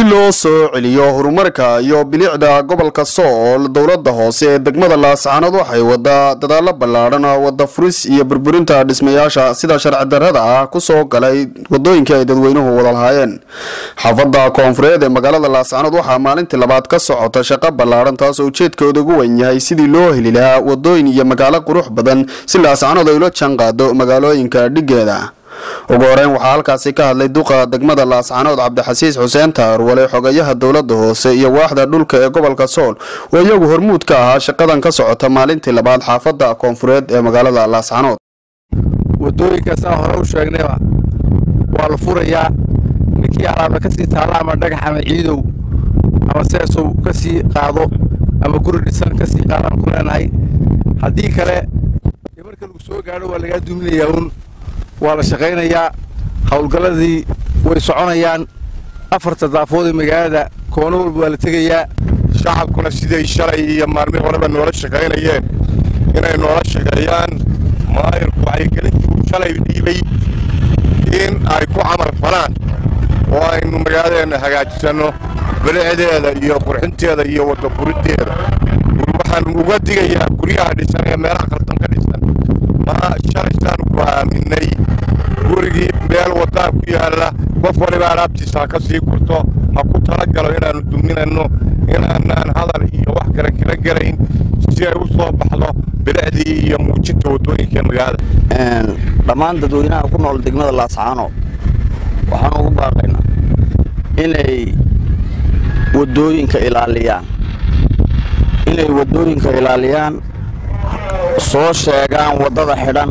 loo soo celiyo horumarka iyo bilicda gobolka sool dowlada hoose ee degmada laascaanood waxay wadaa dadaalo ballaadhan wada furis iyo burburinta dhismayaasha sida sharci darrada ah kusoo galay wadooyinkii ay dadweynuhu wada lahaayeen xaafada koonfureed ee magaalada laascaanood waxaa maalintii labaad ka socota shaqo ballaadhan taasoo ujeedkooda ugu weyn yahay sidii loo heli lahaa wadooyin iyo magaalo qurux badan si laascaanood ay ula jaanqaado magaalooyinka dhigeeda ugu horeyn waxaa halkaasi ka hadlay duqa degmada laascaanood cabdixasiis xuseen taarwale xogayaha dowlada hoose iyo waaxda dhulka ee gobolka sool oo iyagu hormuud ka ahaa shaqadan ka socota maalintii labaad xaafada koonfureed ee magaalada laascaanood wadooyinka saa hore u sheegnayba waa la furayaa ninkii alaaba kasii taalla ama dhagax ama ciidow ama seesow ka sii qaado ama guri dhisan ka sii qaadaan ku leenahay haddii kale marka lagu soo gaadho waa lagaa duminayaa uun waa la shaqaynayaa howlgalladii way soconayaan afarta daafood ee magaalada koono walba waa la tegayaa shacabkuna siday shalay iyo maalmihii horeba noola shaqaynayeen inay noola shaqeeyaan maayirku wacyigelintii uu shalay dhiibay in ay ku camal falaan oo aynu magaaladeenna hagaajisanno bilicdeeda iyo qurxinteeda iyo wadda furiddeeda waxaan uga digayaa guryaha dhisan ee meelaha qaldan ka dhisan ma shalaysaanu ku aaminay gurigii meel waddaan ku yaalla qof waliba alaabtiisa ha ka sii gurto ha ku tala galo inaannu duminanno inaanaan hadal iyo wax kale kala gelayn si ay u soo baxdo bilicdii iyo muujinta waddooyinka magaalada dhammaan dadweynaha ku nool degmada laascaano waxaan ugu baaqaynaa inay waddooyinka ilaaliyaan inay waddooyinka ilaaliyaan soo sheegaan waddada xidhan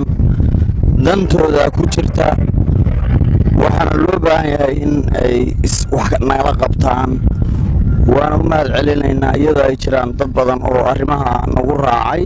dantooda ku jirta waxaana loo baahan yahay in ay wax nagala qabtaan waana u mahad celinaynaa iyadoo ay jiraan dad badan oo arrimaha nagu raacay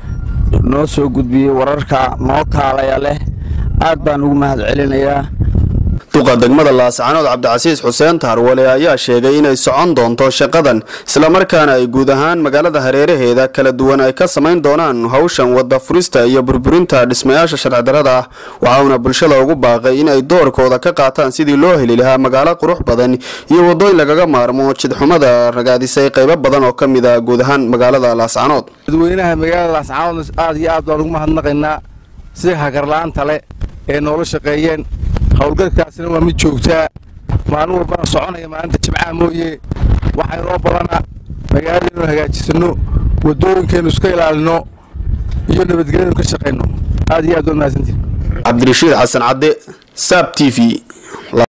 noo soo gudbiyey wararka noo kaalaya leh aad baan ugu mahad celinayaa duqa degmada laascaanood cabdicasiis xuseen taarwale ayaa sheegay inay socon doonto shaqadan islamarkaana ay guud ahaan magaalada hareeraheeda kala duwan ay ka samayn doonaan hawshan wadda furista iyo burburinta dhismayaasha sharci darrada ah waxauna bulshada ugu baaqay inay doorkooda ka qaataan sidii loo heli lahaa magaalo qurux badan iyo waddooyin lagaga maarmo jidxumada ragaadisay qaybo badan oo ka mid a guud ahaan magaalada laascaanood dadweynaha magaalada laascaanood aad iyo aad baan ugu mahadnaqaynaa sida hagarla-aanta le ee noola shaqeeyeen howlgalkaasina waa mid joogtaa maalin walbana soconaya maalinta jimcaha mooye waxaynoo badana magaaladeennu hagaajisanno waddooyinkeennu iska ilaalino iyo nabadgelyanu ka shaqayno aad iyo aad waa mahadsantiin cabdirashiid xasan cadde saab t v